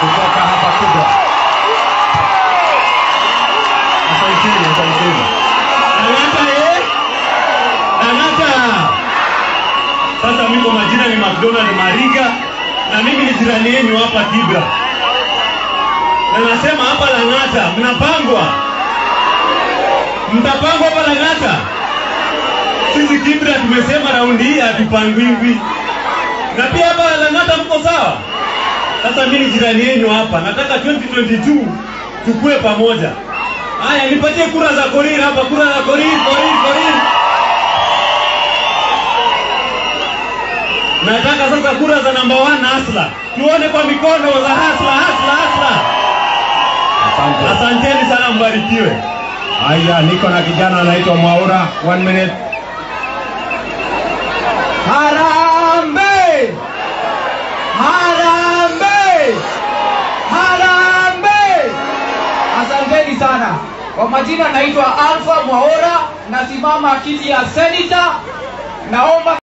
kutoka hapa Kibra. Asanteni, asanteni. Lang'ata eh? Lang'ata. Sasa mimi kwa majina ni McDonald Mariga na mimi ni jirani yenu hapa Kibra. Na nasema hapa Lang'ata mnapangwa. Mtapangwa hapa Lang'ata. Sisi Kibra tumesema raundi hii hatupangwingwi. Na pia hapa Lang'ata mko sawa? Sasa mimi ni jirani yenu hapa. Nataka 2022 tukue pamoja. Haya, nipatie kura za Korir hapa, kura za Korir, Korir, Korir. Nataka sasa kura za namba 1 Hasla, tuone kwa mikono za Hasla, Hasla, Hasla. Asante. Asanteni sana, mbarikiwe. Haya, niko na kijana anaitwa Mwaura. One minute. Harambe! Harambe! Harambe! Asanteni sana. Kwa majina naitwa Alpha Mwaora, nasimama kiti ya senita. Naomba